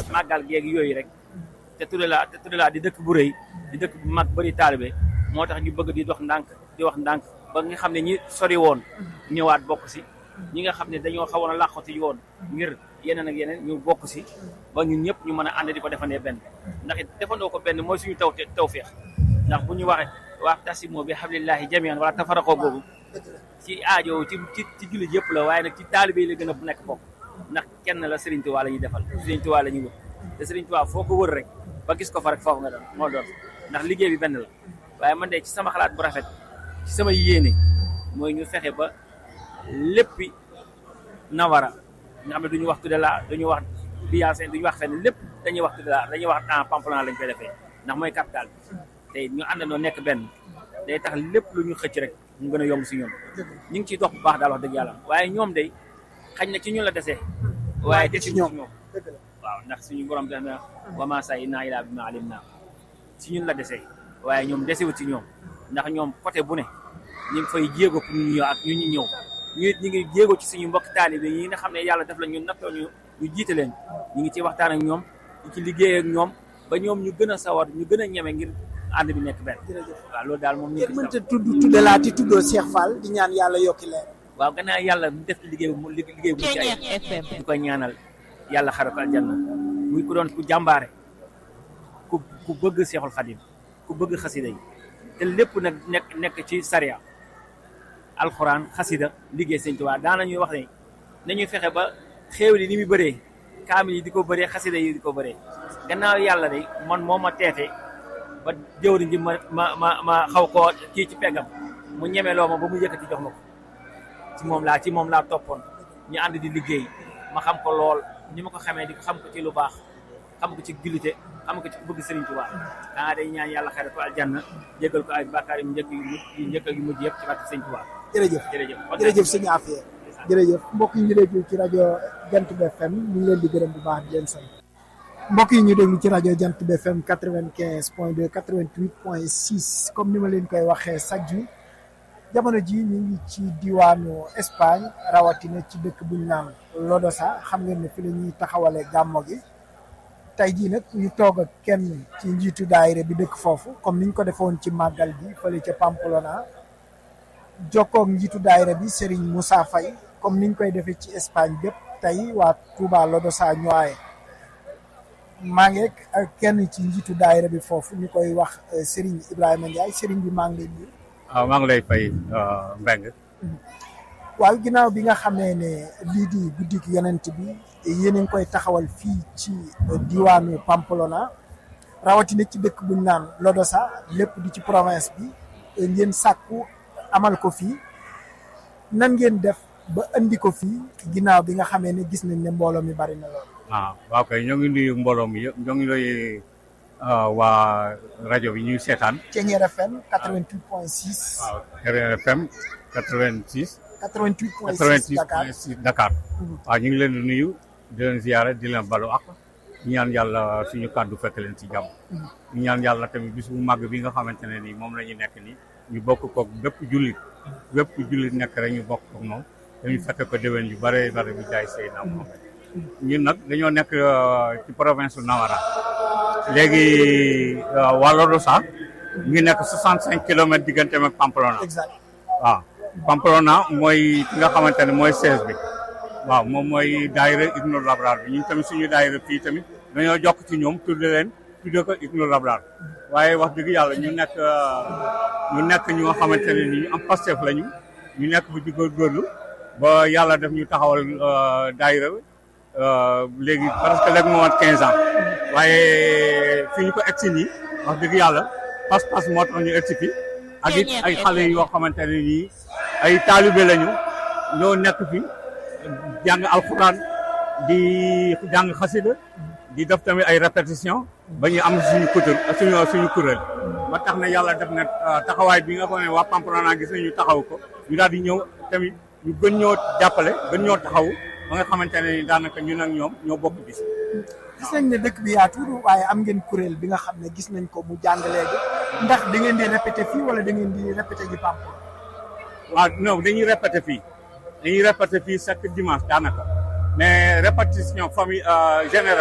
màggal geeg yooyu rek te tudde laa te tudde laa di dëkk bu rëy di dëkk bu mag bëri taalibe moo tax ñu bëgg di dox ndànk di wax ndànk ba nga xam ne ñi sori woon ñëwaat bokk si ñi nga xam ne dañoo xawoon a làqati woon ngir yeneen ak yeneen ñu bokk si ba ñun ñëpp ñu mën a ànd di ko defandee benn ndax it defandoo ko benn mooy suñu taw tawféex ndax bu ñu waxee waa tasimoo bi hablillahi jamian wala tafaraqoo boobu ci aajo ci ci ci jullit yëpp la waaye nag ci taalibe yi la gën a nekk bokk ndax kenn la Serigne Touba la ñuy defal Serigne Touba la ñuy wër te Serigne Touba foo ko wër rek ba gis ko fa rek foofu nga doon moo doon ndax liggéey bi benn la waaye man de ci sama xalaat bu rafet ci sama yéene mooy ñu fexe ba léppi nawara nga xam ne duñu wax tudde la duñu wax biyancé duñu wax fenn lépp dañuy wax tudde la dañuy wax en Pamplona lañ koy defee ndax mooy capital bi te ñu àndandoo nekk benn day tax lépp lu ñu xëcc rek mu gën a yomb si ñoom ñu ngi ciy dox bu baax daal wax dëgg yàlla waaye ñoom day xañ na ci ñun la desee waaye desi ci ñoom waaw ndax suñu borom def na wama say naa ilaa bi ma alim naa ci ñun la desee waaye ñoom desewut ci ñoom ndax ñoom côté bu ne ñu ngi fay jéego pour ñu ñëw ak ñu ñu ñëw ñu it ñu ngi jéego ci suñu mbokk taalibe yi nga xam ne yàlla def la ñu nattoo ñu ñu jiite leen ñu ngi ci waxtaan ak ñoom ñu ci liggéey ak ñoom ba ñoom ñu gën a sawar ñu gën a ñeme ngir ànd bi nekk benn waaw loolu daal moom ñu ngeen mënta tudd tudde laa ti tuddoo Cheikh Fall di ñaan yàlla yokki leer waaw gannaaw yàlla mu def liggéey bu liggéey bu ci ay di koy ñaanal yàlla xare ko aljanna muy ku doon ku jàmbaare ku ku bëgg Seexul Xadim ku bëgg xasida yi te lépp nag nekk nekk ci sariya alxuraan xasida liggéey sëñ Tuubaa daanañuy wax ne nañuy fexe ba xéew li ni muy bëree kaamil yi di ko bëree xasida yi di ko bëree gannaaw yàlla de man moo ma teete ba jëwriñ ji ma ma ma ma xaw koo kii ci peggam mu ñemeloo ma ba mu yëkkati jox ma ko ci moom laa ci moom laa toppoon ñu ànd di liggéey ma xam ko lool ni ma ko xamee di ko xam ko ci lu baax xam ko ci jullite xam ko ci bëgg Sëriñ Tuubaa daa day ñaan yàlla xare ko aljanna jégal ko ay bàkkaar yu njëkk yu mujj yu njëkk yu mujj yëpp ci barke Sëriñ Tuubaa jërëjëf jërëjëf jërëjëf sëñ Afia jërëjëf mbokk yi ñu déglu ci rajo Jant bi FM ñu ngi leen di gërëm bu baax di leen sant mbokk yi ñu déglu ci rajo Jant bi FM quatre-vingt-quinze point deux quatre-vingt-huit point six comme ni ma leen koy waxee chaque jour jamono ji ñu ngi ci diwaanu Espagne rawatina ci dëkk bu ñu naan Lodosa xam ngeen ne fi la ñuy taxawale gàmmo gi tey jii nag ñu toog ak kenn ci njiitu daayira bi dëkk foofu comme niñ ko defoon ci màggal bi fële ca Pamplona jokkoog njiitu daayira bi Serigne Moussa Faye comme niñ koy defee ci Espagne bépp tey waa Touba Lodosa ñooye maa ngi ak kenn ci njiitu daayira bi foofu ñu koy wax Serigne Ibrahima Ndiaye Serigne bi maa ngi leen di. waaw maa ngi lay fay Mbengue. waaw ginnaaw bi nga xamee ne lii di guddik yonent bi yéen a ngi koy taxawal fii ci diwaanu Pamplona rawatina ci dëkk bu ñu naan Lodosa lépp di ci province bi ngeen sàkku amal ko fii nan ngeen def ba andi ko fii ginnaaw bi nga xamee ne gis nañ ne mbooloo mi bari na lool. ah waaw kay ñoo ngi nuyu mbooloo mi yëpp ñoo ngi lay waa rajo bi ñuy seetaan. Thiéniere FM 88 point 6. waaw Thiéniere FM 86. 88 point 86 6 Dakar point 6 Dakar. waaw ñu ngi leen di nuyu di leen ziyaare di leen balu ak ñu ñaan yàlla suñu kàddu fekk leen ci jàmm. ñu ñaan yàlla tamit bis bu màgg bi nga xamante ne nii moom la ñu nekk nii ñu bokk koog bépp jullit bépp jullit nekk rek ñu bokk koog moom dañu fekk ko déwén yu bare bare bi jaay sey na moom ñun nag dañoo nekk ci province su Nawara léegi waa Lodosa mu ngi nekk 65 kilomètres diggante ak Pamplona. exact waaw Pamplona mooy ki nga xamante ne mooy siège bi waaw moom mooy daayira Igno Labrar bi ñun tamit suñu daayira fii tamit dañoo jokk ci ñoom tudde leen tudde ko Igno Labrar waaye wax dëgg yàlla ñu nekk ñu nekk ñu nga xamante ne ni ñu am Pastef lañu ñu nekk bu ci góorgóorlu ba yàlla def ñu taxawal daayira léegi presque léegi moo mat 15 ans waaye fi ñu ko egsi nii wax dëgg yàlla pas-pas moo tax ñu egsi fi ak it ay xale yoo xamante ne nii ay taalibe lañu ñoo nekk fi jàng alxuraan di jàng xasida di def tamit ay répétition ba ñu am suñu kuréel suñu suñu kuréel ba tax na yàlla def na taxawaay bi nga xam ne waa Pamplona gis nañu taxaw ko ñu daal di ñëw tamit ñu gën ñoo jàppale gën ñoo taxaw ba nga xamante ne ni daanaka ñun ak ñoom ñoo bokk bis gis nañ ne dëkk bi yaatu waaye am ngeen kuréel bi nga xam ne gis nañ ko mu jàng léegi ndax da ngeen di répété fii wala da ngeen di répété ji Pamplona. waaw non dañuy répété fii dañuy répété fii chaque dimanche daanaka mais répétition famille générale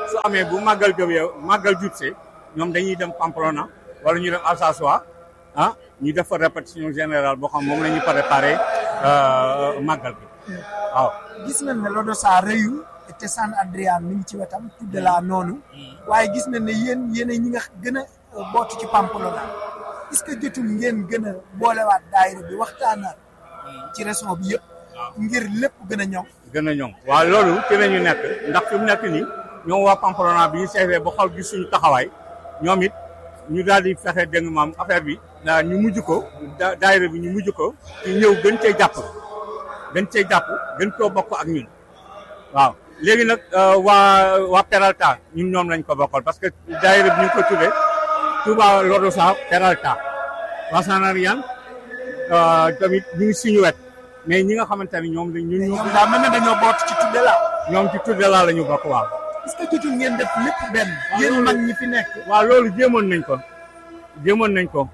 su amee bu màggal gëwee màggal jubsee ñoom dañuy dem Pamplona wala ñu dem Alsace ah ñu def fa répétition générale boo xam moom la ñuy préparé màggal bi waaw. gis nañ ne Lodosa rëyul te San Adrian mi ngi ci wetam tudde laa noonu waaye gis nañ ne yéen yéen ñi nga gën a bootu ci Pamplona est-ce que jotul ngeen gën a boolewaat daayira bi waxtaanaat ci région bi yëpp. ngir lépp gën a ñoŋ. gën a ñoŋ waaw loolu ci la ñu nekk ndax fi mu nekk nii ñoom waa Pamplona bi ñu seetee ba xool gis suñu taxawaay ñoom it ñu daal di fexe dégg maam affaire bi ñu mujj ko daayira bi ñu mujj ko ci ñëw gën cee jàpp gën cee jàpp gën koo bokk ak ñun waaw léegi nag waa waa Peralta ñun ñoom lañ ko bokkal parce que daayira bi ñu ngi ko tuddee Touba Lodosa Peralta waa San Adrian tamit ñu ngi suñu wet mais ñi nga xamante ne ñoom ñun ñu. ñoom daa mel ne dañoo boot ci tudde laa. ñoom ci tudde laa la ñu bokk waaw. est-ce que jotul ngeen def lépp benn. yéen mag ñi fi nekk. waaw loolu jéemoon nañ ko jéemoon nañ ko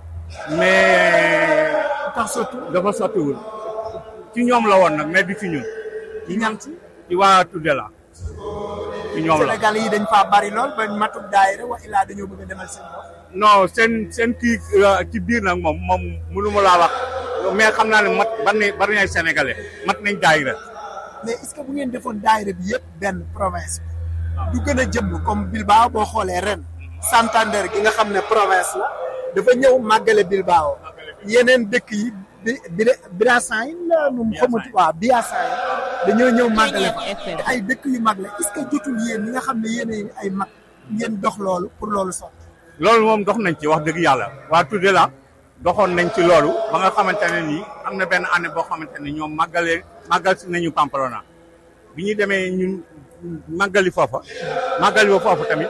mais. tax sotti. dafa sottiwul ci ñoom la woon nag mais du ci ñun. ci ñan ci. ci waa tudde la ci ñoom la Sénégal yi dañ faa bari lool ba matuk daayira wa illaa dañoo bëgg a demal seen bopp. non seen seen kii ci biir nag moom moom mënu ma laa wax mais xam naa ne mat bari nañ bari nañ sénégalais mat nañ daayira mais est-ce que bu ngeen defoon daayira bi yëpp benn province bi. du gën a jëm comme Bilbao boo xoolee ren. Santander gi nga xam ne province la. dafa ñëw màggale Bilbao. yeneen dëkk yi bi bi Biasain la nu mu xamut waaw Biasain dañoo ñëw màggale fa ay dëkk yu mag la est-ce que jotul yéen ñi nga xam ne yéen ay mag ngeen dox loolu pour loolu sotti. loolu moom dox nañ ci wax dëgg yàlla waa tudde la doxoon nañ ci loolu ba nga xamante ne nii am na benn année boo xamante ne ñoom màggalee màggal si nañu Pamplona bi ñu demee ñun màggali foofa màggali ba foofa tamit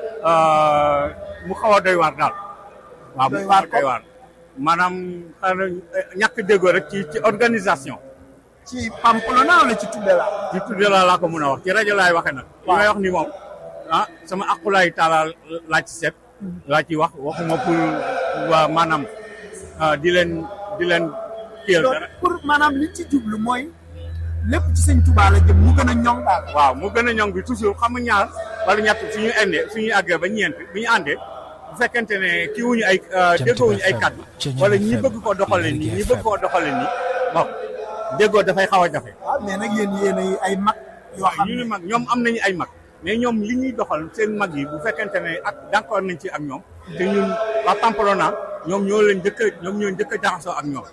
mu xaw a doy waar daal waaw mu xaw a doy waar maanaam xanaa ñàkk déggoo rek ci ci organisation ci Pamplona wala ci tudde la ci tudde la laa ko mun a wax ci rajo laay waxee nag li may wax ni moom ah sama aqulaay taala laa ci seet laa ci wax waxuma pour waa maanaam di leen di leen kiyal dara pour maanaam li ci jublu mooy lépp ci sëñ Tuubaa la jëm mu gën a ñoŋ daal waaw mu gën a ñoŋ bi toujours xam nga ñaar wala ñett suñu indee suñu àggee ba ñeent bi ñu àndee bu fekkente ne kii wuñu ay déggoowuñu ay kàddu wala ñi bëgg koo doxale nii ñi bëgg koo doxale nii bon déggoo dafay xaw a jafe waaw mais nag yéen yéen ay mag yoo xam ñu ni mag ñoom am nañu ay mag mais ñoom li ñuy doxal seen mag yi bu fekkente ne ak d'accord nañ ci ak ñoom te ñun waa Pamplona ñoom ñoo leen njëkk a ñoom ñoo njëkk a jaxasoo ak ñoom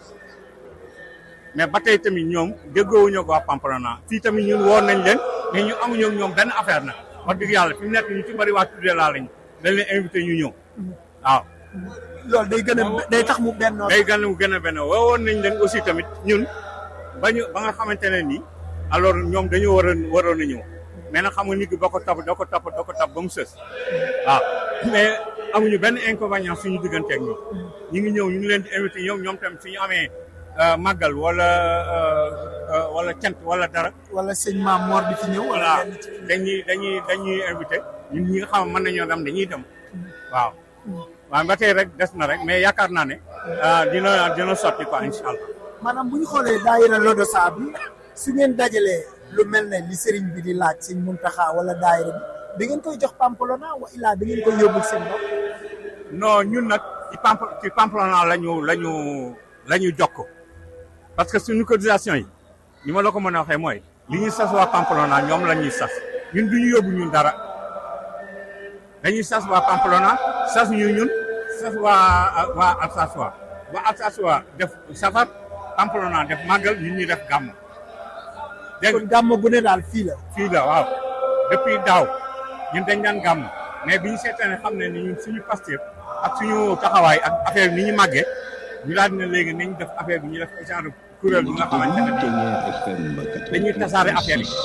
mais ba tey tamit ñoom déggoowuñu ko waa Pamplona fii tamit ñun woon nañ leen mais ñu amuñu ak ñoom benn affaire nag wax dëgg yàlla fi mu nekk ñu ci bari waa tuddee laa lañ dañ leen invité ñu ñëw waaw. loolu day gën a day tax mu benn. day gën a gën a benn woowoon nañ leen aussi tamit ñun ba ñu ba nga xamante ne nii alors ñoom dañoo waroon waroon a ñëw mais nag xam nga nit ki boo ko topp doo ko topp doo ko topp ba mu sës waaw mais amuñu benn inconvénient suñu digganteeg ñoom ñu ngi ñëw ñu ngi leen di invité ñoom ñoom tamit suñu amee màggal wala wala cant wala dara. wala sëñ Maam Mor di fi ñëw. voilà dañuy dañuy dañuy invité ñun ñi nga xam mën nañoo dem dañuy dem waaw. waaw ba tey rek des na rek mais yaakaar naa ne. dina dina sotti quoi incha allah. maanaam bu ñu xoolee daayira Lodosa bi su ngeen dajalee lu mel ne li sëriñ bi di laaj sëñ Muntaxa wala daayira bi da ngeen koy jox Pamplona wa illaa da ngeen koy yóbbul seen bopp. non ñun nag ci Pamp ci Pamplona la ñu la ñu la ñu jokk parce que suñu cotisation yi ni ma la ko mën a waxee mooy li ñuy sas waa Pamplona ñoom la ñuy sas ñun du ñu yóbbu ñun dara dañuy sas waa Pamplona sas ñu ñun sas waa waa Alsace waa waa Alsace waa def safar Pamplona def màggal ñun ñu def gàmm. dégg kon gàmm bu ne daal fii la. fii la waaw depuis daaw ñun dañ daan gàmm mais bi ñu seetee xam ne ni ñun suñu pasteur ak suñu taxawaay ak affaire bi ni ñu màggee ñu daal dina léegi nañ def affaire bi ñu def genre kuréel bi nga xamante ne dañuy tasaare affaire yi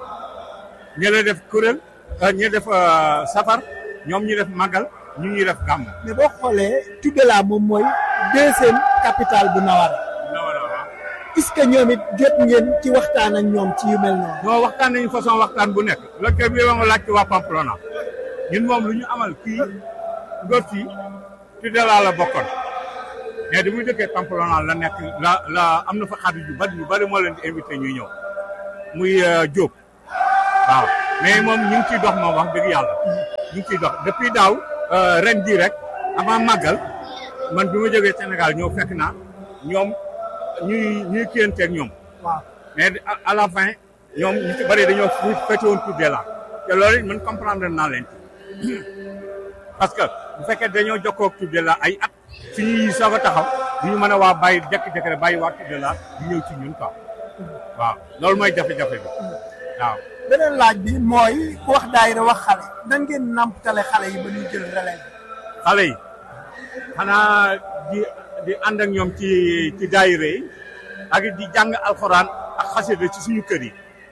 ñu la def kuréel ñu def safar ñoom ñu def màggal ñu ñuy def gàmm. mais boo xoolee Tudela moom mooy deuxième capitale bu Nawara. est-ce que ñoom it jot ngeen ci waxtaan ak ñoom ci yu mel noonu. non waxtaan nañu façon waxtaan bu nekk. loolu kay bi nga laaj ci waa Pamplona ñun moom lu ñu amal kii góor fii Tudela la bokkoon mais di muy dëkkee Pamplona la nekk la la am na fa xarit yu bari yu bari moo leen di invité ñuy ñëw muy Diop waaw mais moom ñu ngi ciy dox moom wax dëgg yàlla ñu ngi ciy dox depuis daaw ren jii rek avant màggal man bi ma jógee Sénégal ñëw fekk naa ñoom ñuy ñuy kiyanteeg ñoom waaw mais à la fin ñoom ñu ci bëri dañoo fu fete woon Tour de la te loolu man comprendre naa leen ci parce que bu fekkee dañoo jokkoo ak Tour de la ay at suñuy soog a taxaw du ñu mën a waa bàyyi jékki-jékki rek bàyyi waa Tour de la di ñëw ci ñun quoi waaw loolu mooy jafe-jafe bi waaw. beneen laaj bi mooy ku wax daayira wax xale nan ngeen namptale xale yi ba ñuy jël relève xale yi xanaa di di ànd ak ñoom ci ci daayira yi ak di jàng alxuraan ak xasida ci suñu kër yi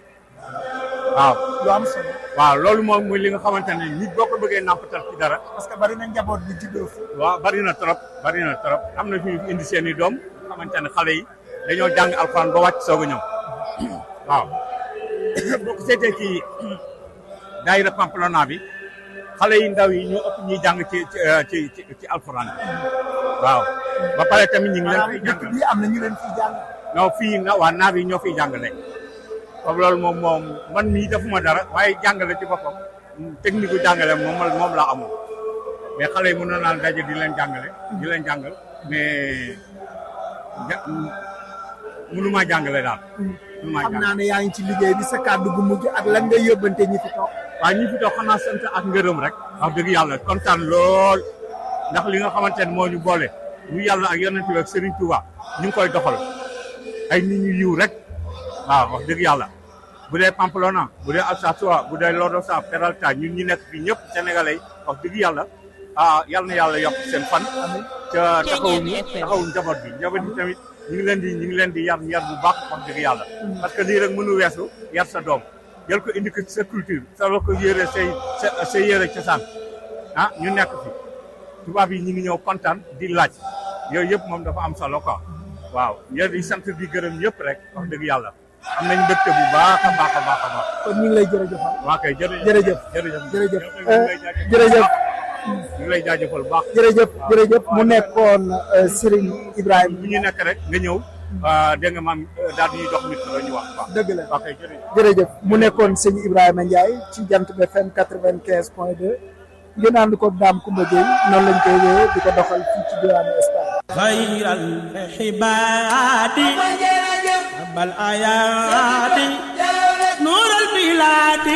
waaw. lu am solo waaw loolu moom muy li nga xamante ne nit boo ko bëggee nampatal ci dara. parce que bari na njaboot bi juddoo fi waaw bari na trop bari na trop am na fi indi seen i doom xamante ne xale yi dañoo jàng alxuraan ba wàcc soog a ñëw waaw boo ko seetee ci daayira Pamplona bi xale yi ndaw yi ñoo ëpp ñuy jàng ci ci ci ci alxuraan bi waaw ba pare tamit ñu ngi leen fiy dëkk jàng bi am na ñu leen fiy jàng non fii na waa naar yi ñoo fiy jàngale comme loolu moom moom man mii defuma dara waaye jàngale ci boppam technique gu jàngale moom moom laa amoon mais xale yi mënoon naa daje di leen jàngale di leen jàngal mais ja mënumaa jàngale daal. mënumaa xam jàngale naa ne yaa ngi ci liggéey bi sa kàddu gu mujj ak lan ngay yóbbante ñi fi toog waaye ñi fi toog xanaa sant ak ngërëm rek. wax dëgg yàlla kontaan lool ndax li nga xamante ne moo ñu boole ñu yàlla ak yonent bi ak Serigne Touba ñu ngi koy doxal ay nit ñu yiw rek waaw wax dëgg yàlla. bu dee Pamplona bu dee Alsace bu dee Lodosa Peralta ñun ñi nekk fii ñëpp sénégalais yi wax dëgg yàlla ah yal na yàlla yokk seen fan. ca taxawuñu taxawuñu njaboot bi njaboot bi tamit ñu ngi leen di ñu ngi leen di yar yar bu baax wax dëgg yàlla. parce que lii rek mënu weesu yar sa doom jël ko indi ko ci sa culture solo ko yére say sa sa yére cosaan ah ñu nekk fi tubaab yi ñu ngi ñëw kontaan di laaj yooyu yëpp moom dafa am solo quoi waaw ñoo di sant di gërëm yëpp rek wax dëgg yàlla am nañ mbégte bu baax a baax a baax a baax. kon ñu ngi lay jërëjëfal waa kay jërëjëf jërëjëf jërëjëf jërëjëf ñu ngi lay jaajëfal jërëjëf ñu ngi lay jaajëfal bu baax. jërëjëf jërëjëf mu nekkoon Serigne Ibrahima bu ñu nekk rek nga ñëw dégg nga maam daal di ñuy dox nit la ñu wax waaw. dëgg la waa kay jërëjëf. jërëjëf mu nekkoon sëñ Ibrahima Ndiaye ci jant bi FM quatre-vingt-quinze point deux ngeen ànd ko Dame Coumba Gueye noonu lañ koy wéyee di ko doxal fii ci diwaanu Espagne. خير العباد رب الآيات نور البلاد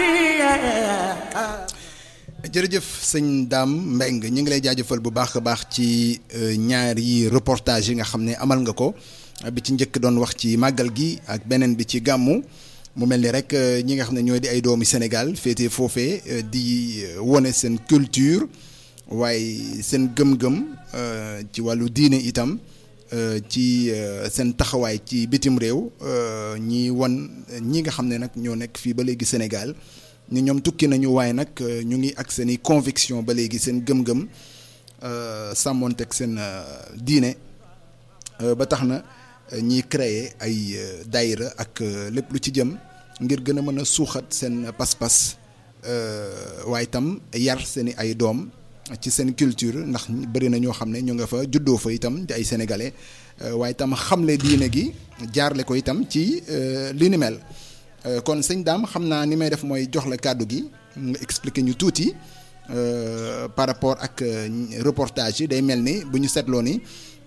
jërëjëf sëñ Dame Mbengue ñu ngi lay jaajëfal bu baax a baax ci ñaari reportage yi nga xam ne amal nga ko bi ci njëkk doon wax ci màggal gi ak beneen bi ci gàmmu mu mel ni rek ñi nga xam ne ñooy di ay doomi Sénégal féete foofee di wone seen culture waaye seen gëm-gëm ci wàllu diine itam ci seen taxawaay ci bitim réew ñi won ñi nga xam ne nag ñoo nekk fii ba léegi Sénégal ni ñoom tukki nañu waaye nag ñu ngi ak seen i conviction ba léegi seen gëm-gëm sàmmoonteeg seen diine ba tax na ñiy créer ay daayira ak lépp lu ci jëm ngir gën a mën a suuxat seen pas-pas waaye itam yar seen i ay doom ci seen culture ndax bëri na ñoo xam ne ñu nga fa juddoo fa itam di ay sénégalais waaye itam xamle diine gi jaarle ko itam ci li ni mel kon sëñ Dame xam naa ni may def mooy jox la kàddu gi nga expliquer ñu tuuti par rapport ak reportage yi day mel ni bu ñu seetloo ni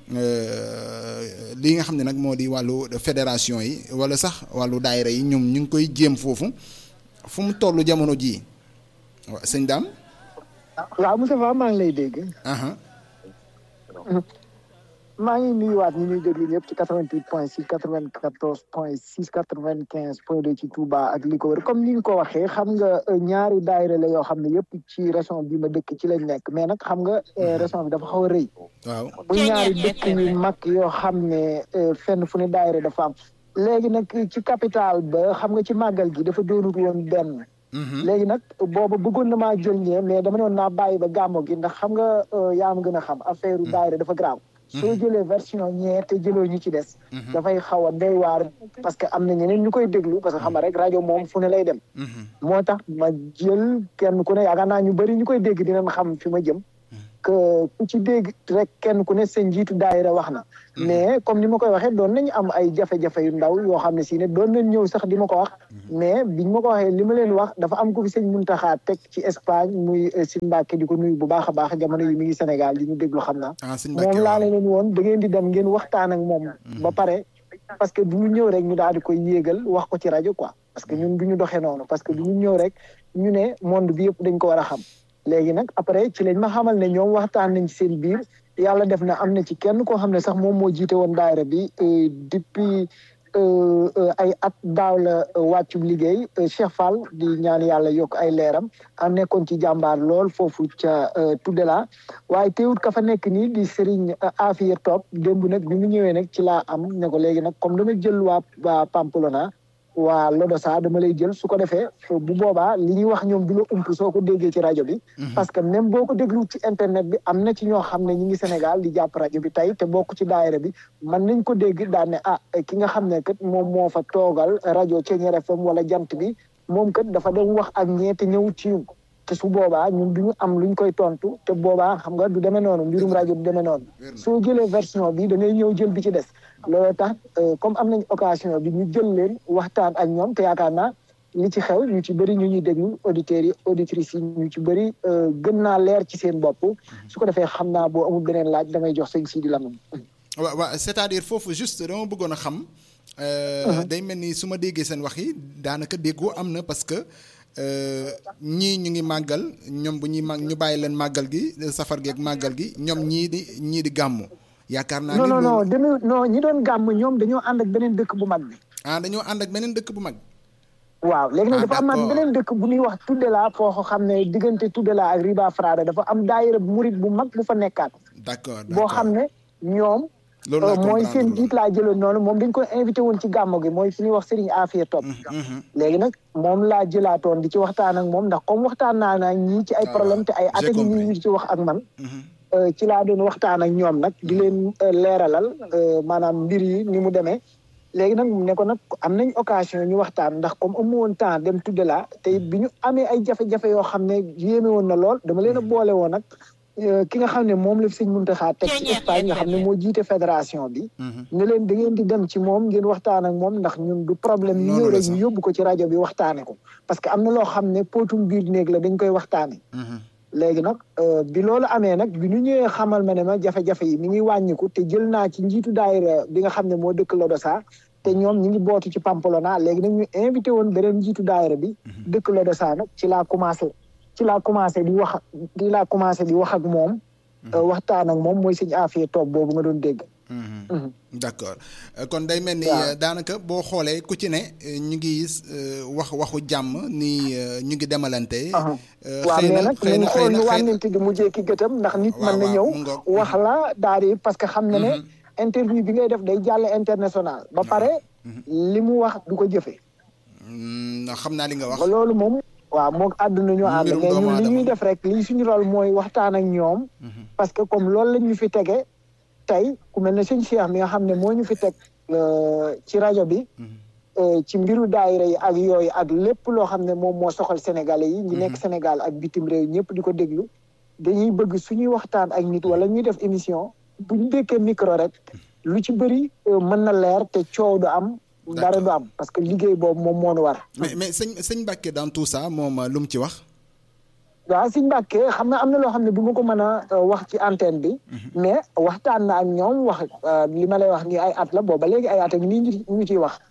li nga xam ne nag moo di wàllu fédération yi wala sax wàllu daayira yi ñoom ñu ngi koy jéem foofu fu mu toll jamono jii waaw sëñ Dame. waaw Moustapha maa ngi lay dégg. maa ngi nuyuwaat ñi ñuy déglu ñëpp ci 88 point 6 94 point 6 95 point 2 ci Touba ak li ko wër comme ni nga ko waxee xam nga ñaari daayira la yoo xam ne yëpp ci région bi ma dëkk ci lañ nekk mais nag xam nga région bi dafa xaw a rëy. waaw bu ñaari dëkk yu mag yoo xam ne fenn fu ne daayira dafa am. léegi nag ci capital ba xam nga ci màggal gi dafa doonut woon benn. léegi nag booba bëggoon na maa jël ñee mais dama noon naa bàyyi ba gàmmo gi ndax xam nga yaa ma gën a xam affaire daayira dafa graaw. soo jëlee version ñee te jëloo ñu ci des. dafay xaw a doy waar parce que am na ñeneen ñu koy déglu parce que xam nga rek rajo moom fu ne lay dem. moo tax ma jël kenn ku ne yaakaar naa ñu bëri ñu koy dégg dinañ xam fi ma jëm. que ku ci dégg rek kenn ku ne seen njiitu daayira wax na mais comme ni ma koy waxee doon nañu am ay jafe-jafe yu ndaw yoo xam ne si ne doon nañ ñëw sax di ma ko wax mais biñ ma ko waxee li ma leen wax dafa am ko fi sëñ Muntaxa teg ci Espagne muy si Mbàkke di ko nuyu bu baax a baax jamono yi mi ngi Sénégal di ñu déglu xam naa ah sëñ Mbacke moom laa waaw. leen woon da ngeen di dem ngeen waxtaan ak moom ba pare parce que du ñu ñëw rek ñu daal di koy yéegal wax ko ci rajo quoi parce que ñun du ñu doxee noonu parce que du ñu ñëw rek ñu ne monde bi yëpp dañ ko war a xam léegi nag après ci lañ ma xamal ne ñoom waxtaan nañ ci seen biir yàlla def na am na ci kenn koo xam ne sax moom moo jiite woon daayira bi euh, depuis euh, euh, ay at daaw la euh, wàccub liggéey euh, Cheikh Fall di ñaan yàlla yokk ay leeram am nekkoon ci jàmbaar lool foofu ca euh, Tudela waaye teewut ka fa nekk nii di Serigne euh, Afia Top démb nag bi mu ñëwee nag ci laa am ne ko léegi nag comme dama jël waa waa Pampelona waa Lodosa dama lay jël su ko defee bu boobaa li ñuy wax ñoom du la ump soo ko déggee ci rajo bi. parce que même boo ko déglu ci internet bi am na ci ñoo xam ne ñi ngi Sénégal di jàpp rajo bi tey te bokk ci daayira bi mën nañ ko dégg daan ne ah ki nga xam ne kat moom moo fa toogal rajo Thiéniere FM wala jant bi moom kat dafa dem wax ak ñee te ñëw ci ñun te su boobaa ñun du ñu am luñ koy tontu te boobaa xam nga du demee noonu mbirum rajo du demee noonu soo jëlee version bi da ngay ñëw jël bi ci des loolu tax euh, comme am nañ occasion bi ñu jël leen waxtaan ak ñoom te yaakaar naa li ci xew ñu ci bëri ñu ñuy déglu auditeurs yi auditrices yi ñu ci bëri euh, gën naa leer ci seen bopp su ko defee xam naa boo amul beneen laaj damay jox sëñ Sidi Lamine waaw waaw c'est-à-dire foofu juste dama bëggoon a xam. euh, day mel ni su ma déggee seen wax yi daanaka déggoo am na parce que euh, ñii ñu ngi màggal ñoom bu ñuy màgg ñu bàyyi leen màggal gi safar gi ak màggal gi ñoom ñii di ñii di gàmmu. yaakaar naa non ni non non loolu- demee non ñi doon gàmm ñoom dañoo ànd ak beneen dëkk bu mag bi ah dañoo ànd ak beneen dëkk bu mag. waaw léegi nag Ah, dafa amaat d'accord. beneen dëkk bu ñuy wax Tudela foo xam ne diggante Tudela ak Riba Frada dafa am daayira murit bu mag bu fa nekkaat d'accord boo xam ne ñoom Loolu laa euh, mooy comprendre seen loolu. jiit laa jëloon noonu moom dañ ko invité woon ci gàmmo gi mooy fi ñuy wax Serigne Afia Top léegi nag moom laa jëlaatoon di ci waxtaan ak moom ndax comme waxtaan naa naa ñii ci ay Ah, problème te ay j'ai at yi compris. ñu ci wax ak man euh, ci laa doon waxtaan ak ñoom nag di leen euh, leeralal euh, maanaam mbir yi ni mu demee léegi nag mu ne ko nag am nañ occasion ñu waxtaan ndax comme amu woon temps dem tudde laa te it bi ñu amee ay jafe-jafe yoo xam ne yéeme woon na lool dama leen a boole woon nag euh, ki nga xam ne moom la fi sëñ Muntaxa teg ci Espagne nga xam ne moo jiite fédération bi ne leen da ngeen di dem ci moom ngeen waxtaan ak moom ndax ñun du problème ñu Noonu ñëw la rek sax. ñu yóbbu ko ci rajo bi waxtaane ko parce que am na loo xam ne potum biir néeg la dañ koy waxtaane léegi nag euh, bi loolu amee nag bi ñu ñëwee xamal ma ne ma jafe-jafe yi mi ngi wàññiku te jël naa ci njiitu daayira bi nga xam ne moo dëkk Lodosa te ñoom ñi ngi bootu ci Pampelona léegi nag ñu invité woon beneen njiitu daayira bi dëkk Lodosa nag ci laa commencé ci laa commencé di wax di laa commencé di wax ak moom euh, waxtaan ak moom mooy sëñ Afia Top boobu nga doon dégg Mhm. d'accord Euh, kon day mel ni Waaw. euh, daanaka boo xoolee ku ci ne euh, ñu ngi euh, wax waxu jàmm ni euh, ñu ngi demalante. Aha. Euh, waaw xëy mais na nag xëy nañ na xëy xool na nu xëy na wànnante gi mujjee ki gëtam ndax nit Waaw, mën na waaw, ñëw mu ngoog. wax la daal di parce que xam na ne interview bi ngay def day jàll international ba pare li mu wax du ko jëfe Mm, xam naa li nga wax. ba loolu moom waaw moog àdduna ñu ànd Mbirum mais doomu ñun li aadama. ñuy def rek li suñu rôle mooy waxtaan ak ñoom parce que comme loolu la ñu fi tege tey ku mel ne sëñ Cheikh mi nga xam ne moo ñu fi teg euh, ci rajo bi euh, ci mbiru daayira yi ak yooyu ak lépp loo xam ne moom moo soxal sénégalais yi ñi nekk Sénégal ak bitim réew ñëpp di ko déglu dañuy bëgg suñuy waxtaan ak nit wala ñuy def émission bu ñu dékkee micro rek lu ci bëri euh, mën na leer te coow du am dara du am parce que liggéey boobu moom moo nu war mais mais sëñ sëñ Mbacke dans tout ça moom euh, lu mu ci wax. waaw Sëñ Mbàkke xam nga am na loo xam ne du ma ko mën a euh, wax ci antenne bi mais waxtaan na ak ñoom wax euh, li ma lay wax ni ay at la booba léegi ay at ak nii ñu ñu ciy wax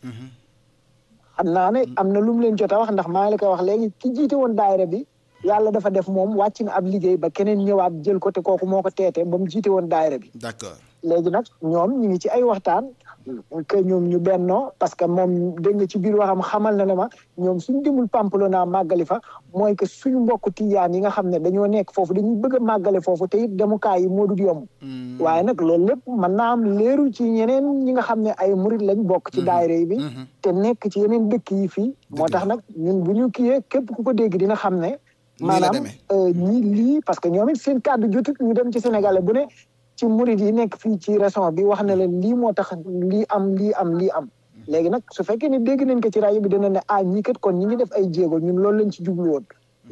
xam naa ne am na lu mu leen jot a wax ndax maa ngi la koy wax léegi ki jiite woon daayira bi yàlla dafa def moom wàcc na ab liggéey ba keneen ñëwaat jël ko te kooku moo ko teete ba mu jiite woon daayira bi d'accord léegi nag ñoom ñu ngi ci ay waxtaan que ñoom ñu bennoo parce que moom dégg nga ci biir waxam xamal na ne ma ñoom suñ demul Pampelona màggali fa mooy que suñu mbokk tijaan yi nga xam ne dañoo nekk foofu dañuy bëgg a màggale foofu te it demukaay yi moo dul yomb waaye nag loolu lépp mën naa am leeru ci ñeneen ñi nga xam ne ay murit lañ bokk ci daayira yi bi te nekk ci yeneen dëkk yi fii moo tax nag ñun bu ñu kiyee képp ku ko dégg dina xam ne Nii la maanaam demee. euh, ñii lii parce que ñoom it seen kàddu jotut ñu dem ci Sénégalais bu ne ci murid yi nekk fii ci région bi wax na leen lii moo tax lii am lii am lii am léegi nag su fekkee ne dégg nañ ko ci rajo bi dina ne ah ñii kat kon ñi ngi def ay jéego ñun loolu lañ ci jublu woon mais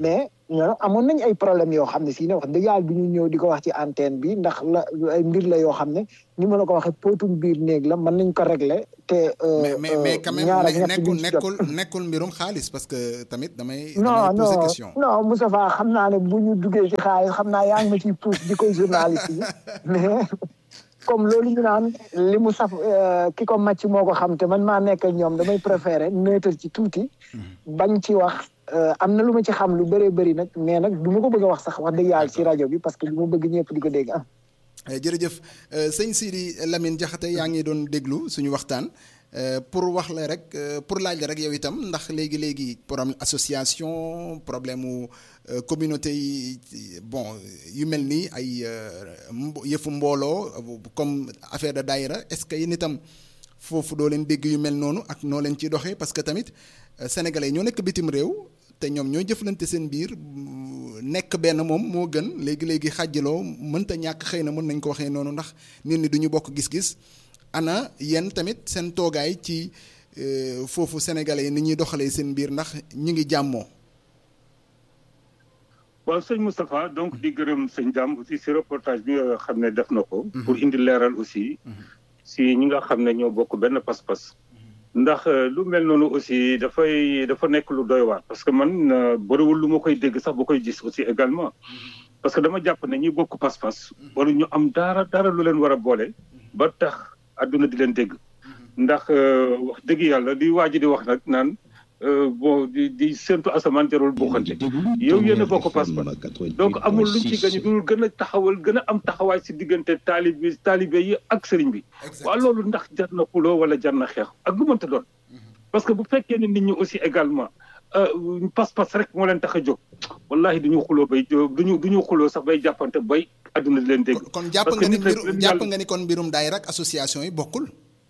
ñoo amoon nañ ay problème yoo xam ne si ne wax dëgg yàlla bi ñu ñëw di ko wax ci antenne bi ndax la ay mbir la yoo xam ne ni ma la ko waxee potum biir néeg la mën nañ ko régler te mais mais mais quand même ñaar ak ne- ñett nekkul duñ ci jot. nekkul nekkul mbirum xaalis parce que tamit damay. non damay poser non question. non Moustapha xam naa ne bu ñu duggee ci xaalis xam naa yaa ngi ma ciy pousse di koy journaliste yi mais comme loolu ñu naan li mu saf euh, ki ko màcc moo ko xam te man maa nekk ak ñoom damay préféré neutre ci tuuti bañ ci wax euh, am na lu ma ci xam lu bëree bëri nag mais nag du ma ko bëgg a wax sax wax dëgg yàlla ci rajo bi parce que du ma bëgg ñëpp di ko dégg ah Eh, jërëjëf Euh, sëñ Sidi Lamine Diakhaté yaa ngi doon déglu suñu waxtaan Euh, pour wax la rek euh, pour laaj la rek yow itam ndax léegi léegi problème association problème mu euh, communauté yi bon yu mel nii ay euh, mbo- yëfu mbooloo euh, comme affaire de daayira est-ce que yéen itam foofu doo leen dégg yu mel noonu ak noo leen ciy doxee parce que tamit euh, sénégalais yi ñoo nekk bitim réew te ñoom ñooy jëflante seen biir mm, nekk benn moom moo gën léegi léegi xàjjaloo mënta ñàkk xëy na mën nañ ko waxee noonu ndax nit ñi du ñu bokk gis-gis ana yéen tamit seen toogaay ci euh, foofu sénégalais yi ni ñuy doxalee seen biir ndax ñu ngi jàmmoo. waaw sëñ Moustapha donc di gërëm sëñ Dame aussi si reportage bi nga xam ne def na ko. pour indi leeral aussi. si ñi nga xam ne ñoo bokk benn pas-pas. ndax euh, lu mel noonu aussi dafay dafa nekk lu doy waar parce que man euh, bëriwul lu ma koy dégg sax ba koy gis aussi également. parce que dama jàpp ne ñi bokk pas-pas. waru ñu am dara dara lu leen war a boole. ba tax àdduna di leen dégg. ndax euh, wax dëgg yàlla di waa ji di wax nag naan euh, bon di di séntu asamaan jarul buuxante. yow yéen a bokk pas-pas donc amul luñ ci gañu dul gën a taxawal gën a am taxawaay si diggante taalib bi taalibe yi ak sëriñ bi waaw loolu ndax jar na xuloo wala jar na xeex ak lu mënta doon parce que bu fekkee ne nit ñi aussi également euh, pas-pas rek moo leen tax a jóg wallahi duñu xuloo bay duñu duñu xuloo sax bay jàppante bay àdduna di leen dégg kon jàpp parce que nga ni nit rek mbirum leen jàpp yàlla- nga ni kon mbirum daayira ak association yi bokkul.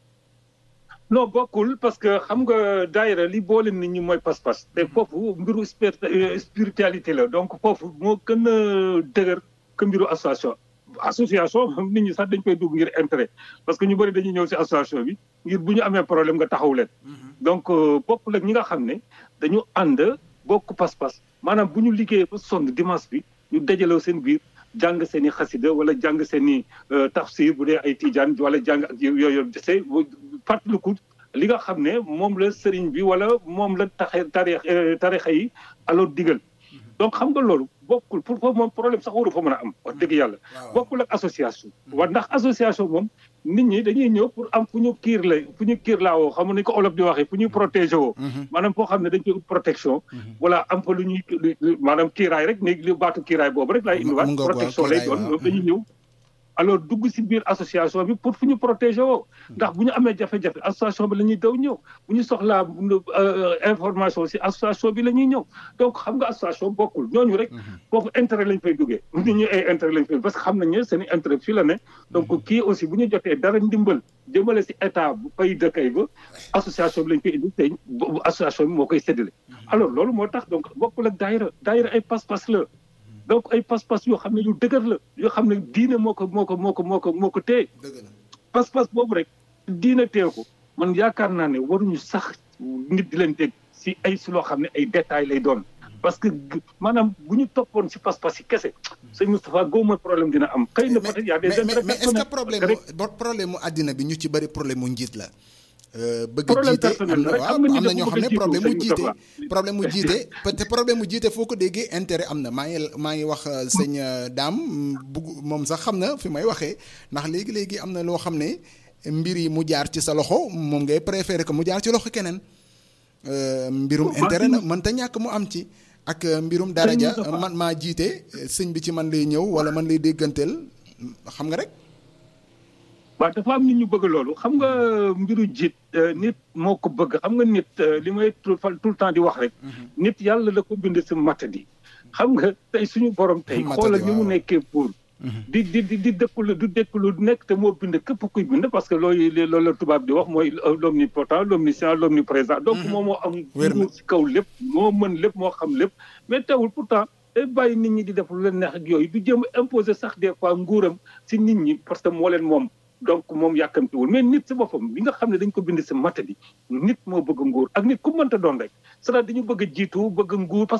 non bokkul parce que xam nga daayira li boole nit ñi mooy pas-pas te foofu mbiru spir- euh, spiritualité la donc foofu moo gën a dëgër que mbiru association association moom nit ñi sax dañ koy dugg ngir intérêt parce que ñu bëri dañuy ñëw si association bi ngir bu ñu amee problème nga taxaw leen donc euh, bokkul ak ñi nga xam ne dañu ànd bokk pas-pas maanaam bu ñu liggéeyee ba sonn dimanche bi ñu dajaloo seen biir jàng seen i xasida wala jàng seen i tafsir bu dee ay tijaan wala jàng ak yooyu dese fàttaliku li nga xam ne moom la sëriñ bi wala moom la taxe tarix tarixa yi alors digal donc xam nga loolu bokkul pour foofu moom problème sax waru fa mën a am wax dëgg yàlla bokkul ak association wa ndax association moom nit ñi dañuy ñëw pour am fu ñu kiir la fu ñu kiir laa woo xam ni ko olof di waxee fu ñuy protéger woo maanaam foo xam ne dañ koy ut protection wala am fa lu ñuy maanaam kiiraay rek ni li baatu kiiraay boobu rek laay indiwaat protection lay doon ñoom dañuy ñëw alors dugg si biir association bi pour fu ñu protéger woo ndax bu ñu amee jafe-jafe association bi la ñuy daw ñëw bu ñu soxlaa information si association bi la ñuy ñëw donc xam nga association bokkul ñooñu rek foofu intérêt lañ fay duggee nit ñi ay intérêt lañ fay parce que xam nañ ne seen i intérêt fii la ne donc kii aussi bu ñu jotee dara ndimbal jëmale si état bu fay dëkkay ba association bi lañ koy indi tey association bi moo koy séddale alors loolu moo tax donc bokkul ak daayira daayira ay pas-pas la donc ay pas-pas yoo xam ne yu dëgër la yoo xam ne diine moo ko moo ko moo ko moo ko moo ko téye pas-pas boobu rek diine téye ko man yaakaar naa ne waruñu sax nit di leen dégg si ay si loo xam ne ay détails lay doon parce que maanaam bu ñu toppoon si pas-pas yi kese sëñ Moustapha góoma problème dina am xëy na peut-être y a des mais mais est-ce que problème mu problème mu àddina bi ñu ci bëri problème mu njiit la bëgg jiite am na waaw am na ñoo xam ne problème mu jiite problème mu jiite te problème mu jiite foo ko déggee intérêt am na maa ngi maa ngi wax sëñ Dame bugg moom sax xam na fi may waxee ndax léegi-léegi am na loo xam ne mbir yi mu jaar ci sa loxo moom ngay préféré que mu jaar ci loxo keneen mbirum intérêt na mënta ñàkk mu am ci ak mbirum daraja man maa jiite sëñ bi ci man lay ñëw wala man lay dégganteel xam nga rek waaw dafa am nit ñu bëgg loolu xam nga mbiru jiit nit moo ko bëgg xam nga nit li may tout le temps di wax rek nit yàlla la ko bind si matadi xam nga tey suñu borom tey xoolal ni mu nekkee pour di di di di dëkklu du dëkklu nekk te moo bind képp kuy bind parce que loolu loolu la tubaab di wax mooy l'omnipotent l'omniscient l'omniprésent donc moom moo am nguur si kaw lépp moo mën lépp moo xam lépp mais teewul pourtant day bàyyi nit ñi di def lu leen neex ak yooyu du jéem a imposer sax des fois nguuram si nit ñi parce que moo leen moom donc moom yàkkamtiwul mais nit si boppam bi nga xam ne dañ ko bind si matadi nit moo bëgg nguur ak nit ku mënta doon rek c'est-à-dire dañu bëgg a jiitu bëgg nguur parce que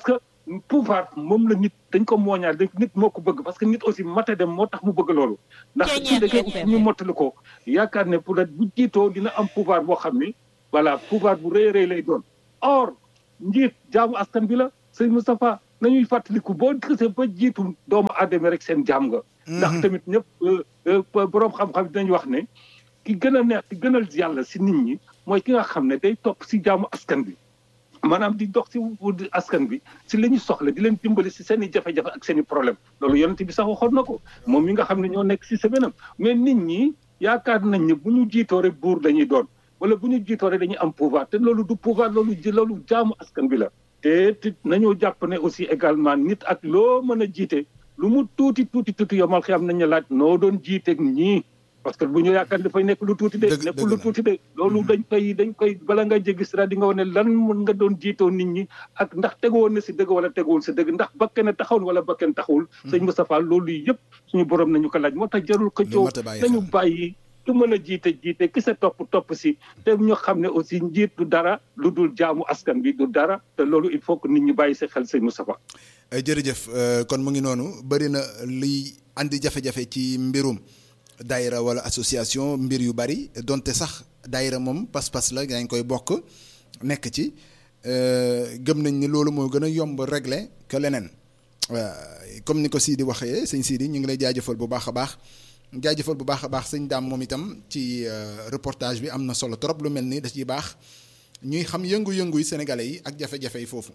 pouvoir moom la nit dañ ko mooñaal dañ nit moo ko bëgg parce que nit aussi mate dem moo tax mu bëgg loolu ndax ci da ngay ñu mottali ko yaakaar ne pour bu jiitoo dina am pouvoir boo xam ni voilà pouvoir bu rëy rëy lay doon or njiit jaamu askan bi la sëñ Moustapha nañuy fàttaliku boo xësee ba jiitu doomu aadama rek seen jaam nga ndax tamit ñëpp boroom xam-xam dinañ wax ne ki gën a neex ki gënal yàlla si nit ñi mooy ki nga xam ne day topp si jaamu askan bi maanaam di dox si askan bi si la ñu soxla di leen dimbali si seen i jafe-jafe ak seen i problème loolu yonent bi sax waxoon na ko moom mi nga xam ne ñoo nekk si semaine mais nit ñi yaakaar nañ ne bu ñu jiitoo rek buur dañuy doon wala bu ñu jiitoo rek dañuy am pouvoir te loolu du pouvoir loolu ji loolu jaamu askan bi la te te nañoo jàpp ne aussi également nit ak loo mën a jiite lu mu tuuti tuuti tuuti yomal xiyam nañ la laaj noo doon jiiteeg ñii parce que bu ñu yaakaar dafay nekk lu tuuti de nekk lu tuuti de loolu dañ koy dañ koy bala nga jéggi sira di nga wane lan mën nga doon jiitoo nit ñi ak ndax tegoon na si dëgg wala teguwul si dëgg ndax bakken taxawul wala bakken taxawul sëñ Moustapha loolu yëpp suñu borom nañu ko laaj moo tax jarul ko coow nañu bàyyi du mën a jiite jiite ki sa topp topp si te ñu xam ne aussi njiit du dara lu dul jaamu askan bi du dara te loolu il faut que nit ñi bàyyi si xel sëñ Moustapha jërëjëf kon mu ngi noonu bëri na liy andi jafe-jafe ci mbirum daayira wala association mbir yu bari donte sax daayira moom pas-pas la yaa ngi koy bokk nekk ci gëm nañ ni loolu moo gën a yomb régler que leneen comme ni ko Sidi waxee sëñ Sidi ñu ngi lay jaajëfal bu baax a baax jaajëfal bu baax a baax sëñ daam moom itam ci reportage bi am na solo trop lu mel ni da ciy baax ñuy xam yëngu-yëngu yi sénégalais yi ak jafe-jafe yi foofu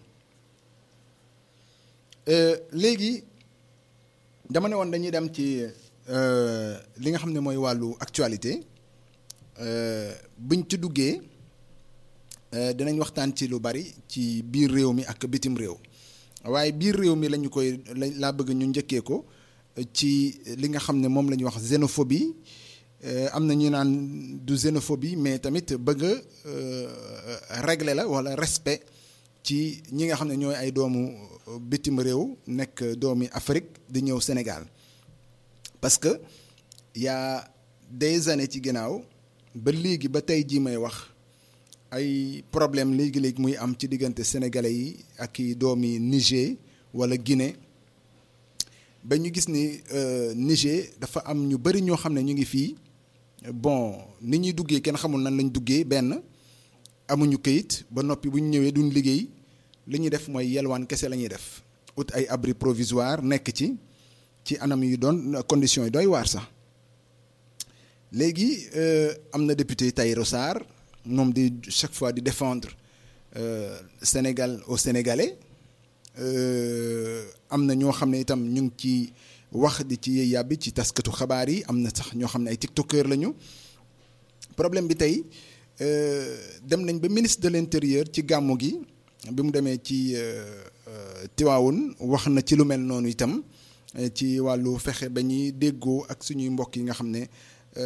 léegi dama ne woon dañuy dem ci. li nga xam ne mooy wàllu actualité buñ ci duggee dinañ waxtaan ci lu bari ci biir réew mi ak bitim réew waaye biir réew mi lañu koy laa bëgg ñu njëkkee ko ci li nga xam ne moom la ñuy wax xénophobie am na ñu naan du xénophobie mais tamit bëgg a régler la walla respect ci ñi nga xam ne ñooy ay doomu bitim réew nekk doomi Afrique di ñëw Sénégal parce que y a des années ci ginnaaw ba léegi ba tey jii may wax ay problème léegi-léegi muy am ci diggante sénégalais yi ak i doomi Niger wala Guinée ba ñu gis ni Niger dafa am ñu bari ñoo xam ne ñu ngi fii bon ni ñuy duggee kenn xamul nan lañ duggee benn amuñu këyit ba noppi bu ñu ñëwee duñ liggéey li ñuy def mooy yelwaan kese la ñuy def ut ay abri provisoire nekk ci ci anam yu doon conditions yi doy waar sax léegi am na député Tahirou Sarr moom di chaque fois di défendre Sénégal au Sénégalais am na ñoo xam ne itam ñu ngi ci wax di ci yàbbi ci taskatu xabaar yi am na sax ñoo xam ne ay tiktokeur lañu problème bi tey dem nañ ba ministre de l'intérieur ci gàmmu gi bi mu demee ci Tivaouane wax na ci lu mel noonu itam ci wàllu fexe ba ñuy déggoo ak suñuy mbokk yi nga xam ne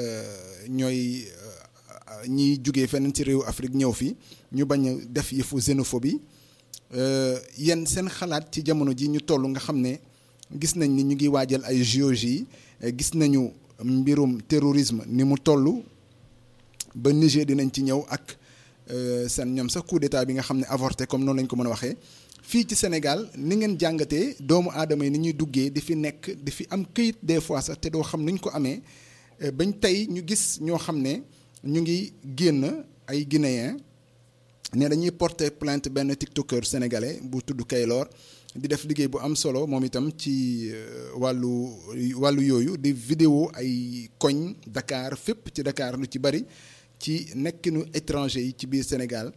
ñooy ñiy jugee feneen ci réew Afrique ñëw fi ñu bañ a def yëfu xénophobie yéen seen xalaat ci jamono ji ñu toll nga xam ne gis nañ ni ñu ngi waajal ay JOJ gis nañu mbirum terrorisme ni mu toll ba Niger dinañ ci ñëw ak seen ñoom sax coup d'état bi nga xam ne avorté comme noonu lañ ko mën a waxee fii ci Sénégal ni ngeen jàngatee doomu aadama yi ni ñuy duggee di fi nekk di fi am këyit des fois sax te doo xam nuñ ko amee bañ tey ñu gis ñoo xam ne ñu ngi génn ay guinéens ne dañuy porter plainte benn tiktoker sénégalais bu tudd Kaylor di def liggéey bu am solo moom itam ci wàllu wàllu yooyu di vidéo ay koñ Dakar fépp ci Dakar lu ci bari ci nekkinu étranger yi ci biir Sénégal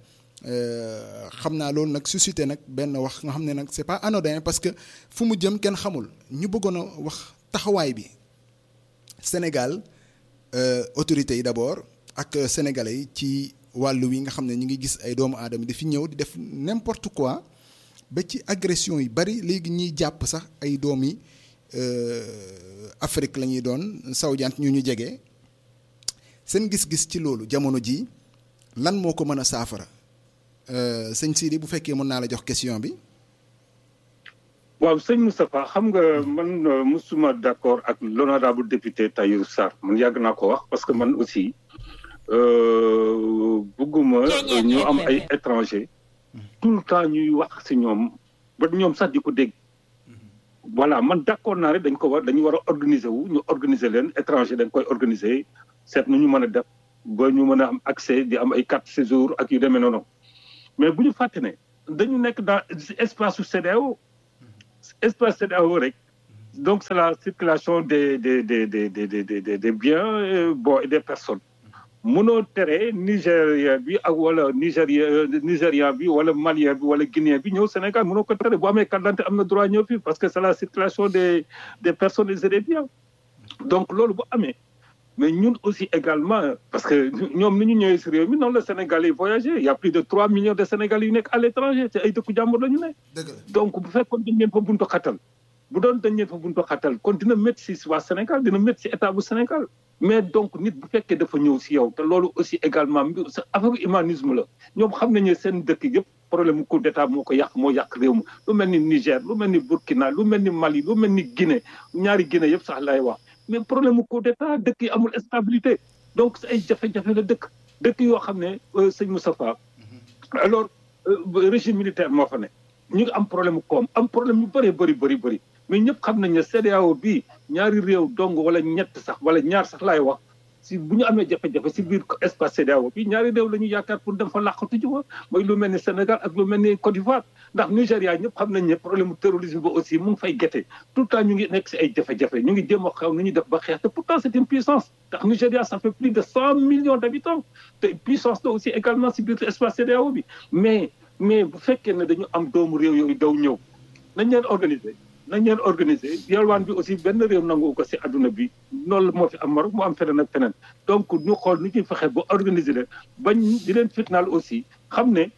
xam naa loolu nag suscité nag benn wax nga xam ne nag c'est pas anodin parce que fu mu jëm kenn xamul ñu bëggoon a wax taxawaay bi Sénégal autorités yi d'abord ak sénégalais yi ci wàllu wi nga xam ne ñu ngi gis ay doomu aadama di fi ñëw di def n'importe quoi ba ci agression yi bari léegi ñuy jàpp sax ay doomi Afrique la ñuy doon sawjant ñu ñu jege seen gis-gis ci loolu jamono ji lan moo ko mën a saafara sëñ Sidi bu fekkee mën naa la jox question bi. waaw sëñ Moustapha xam nga man musuma d'accord ak l'honorable député Tahirou Sarr man yàgg naa ko wax parce que man aussi bëgguma ñu am ay étranger tout le temps ñuy wax ci ñoom ba ñoom sax di ko dégg voilà man d'accord naa rek dañ ko war dañu war a organiser wu ñu organiser leen étranger dañ koy organiser seet nu ñu mën a def ba ñu mën a am accès di am ay carte séjour ak yu demee noonu mais bu ñu fàtte ne dañu nekk dans espace su CEDEAO espace CEDEAO rek donc c'est la circulation des des des des des des des des biens bon et des personnes mënoo tere Nigéria bi ak wala Nigéria Nigérian bi wala Malien bi wala Guinéen bi ñëw Sénégal mënoo ko tere bu amee carte d'identité am na droit ñëw fii parce que c'est la circulation des des personnes et des biens donc loolu bu amee mais ñun aussi également parce que ñoom ni ñu ñëwee si réew mi noonu la Sénégal yi voyagé il y a plus de trois millions de Sénégalais yu nekk à l'étranger te ay dëkku jàmbur la ñu ne donc bu fekkoon dañ leen fa buntu xatal bu doon dañ leen fa buntu xatal kon dina métti si waa Sénégal dina métti si état bu Sénégal mais donc nit bu fekkee dafa ñëw si yow te loolu aussi également mbir sa affaire humanisme la ñoom xam nañu seen dëkk yëpp problème mu coup d'état moo ko yàq moo yàq réew mi lu mel ni Niger lu mel ni Burkina lu mel ni Mali lu mel ni Guinée ñaari Guinée yëpp sax lay wax mais problème mu coup d'état dëkk yi amul stabilité donc ay jafe-jafe la dëkk dëkk yoo xam ne sëñ Moustapha alors régime militaire moo fa ne ñu ngi am problème mu koom am problème yu bëree bëri bëri bëri mais ñëpp xam nañ ne CEDEAO bii ñaari réew dong wala ñett sax wala ñaar sax laay wax si bu ñu amee jafe-jafe si biir espace CEDEAO bi ñaari réew la ñu yaakaar pour dem fa làqatu ji wa mooy lu mel ni Sénégal ak lu mel ni Côte d'Ivoire ndax Nigéria ñëpp xam nañ ne problème terrorisme ba aussi mu ngi fay gete tout le temps ñu ngi nekk si ay jafe-jafe ñu ngi jéem a xaw nu ñuy def ba xeex te pourtant c'est une puissance ndax Nigéria ça fait plus de cent millions d'habitants te puissance la aussi également si biir espace CEDEAO bi mais mais bu fekkee ne dañu am doomu réew yooyu daw ñëw nañ leen organiser nañ leen organiser yalwaan bi aussi benn réew nangu ko si adduna bi loolu moo fi am Maroc moo am feneen ak feneen donc ñu xool nu ñuy fexe ba organiser leen bañ di leen fitnaal aussi xam ne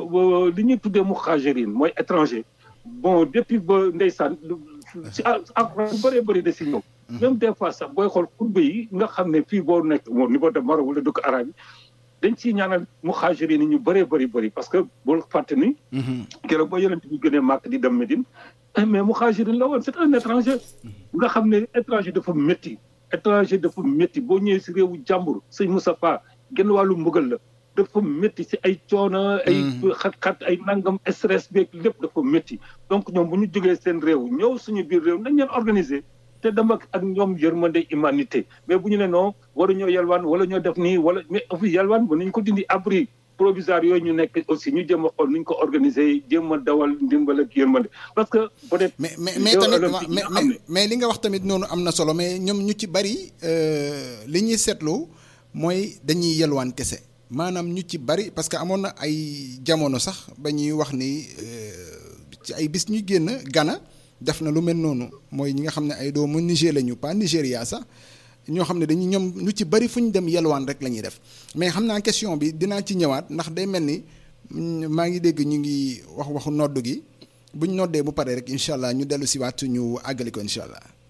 li ñuy tuddee muhajirin mooy étranger bon depuis ba ndeysaan si alxuraan bëree bëri da si ñëw même des fois sax booy xool kurbe yi nga xam ne fii boo nekk au niveau de Maroc wala dëkk arabe yi dañ ciy ñaanal muhajirin yi ñu bëree bëri bëri parce que bul fàtte ni keroog boo yonent bi gënee màkk di dem Médine mais muhajirin la woon c'est un étranger nga xam ne étranger dafa métti étranger dafa métti boo ñëwee si réewu jàmbur sëñ Moustapha genn wàllu mbugal la dafa métti si ay coono ay xat-xat ay nangam stress beeg lépp dafa métti donc ñoom bu ñu jógee seen réew ñëw suñu biir réew nañ leen organiser te dama ak ñoom yërmande humanité mais bu ñu ne non waruñoo yalwaan wala ñoo def nii wala mais fi yalwaan ba nañ ko dindi abri provisoire yooyu ñu nekk aussi ñu jéem a xool nuñ ko organiser jéem a dawal ndimbal ak yërmande parce que peut-être mais mais mais tamit mais mais li nga wax tamit noonu am na solo mais ñoom ñu ci bari li ñuy seetlu mooy dañuy yalwaan kese maanaam ñu ci bari parce que amoon na ay jamono sax ba ñuy wax ni ci ay bis ñu génn Ghana def na lu mel noonu mooy ñi nga xam ne ay doomu Niger lañu pas Nigéria sax ñoo xam ne dañuy ñoom ñu ci bari fu ñu dem yelwaan rek la ñuy def mais xam naa question bi dinaa ci ñëwaat ndax day mel ni maa ngi dégg ñu ngi wax waxu nodd gi buñ noddee bu paree rek incha allah ñu dellu si waat ñu àggali ko incha allah.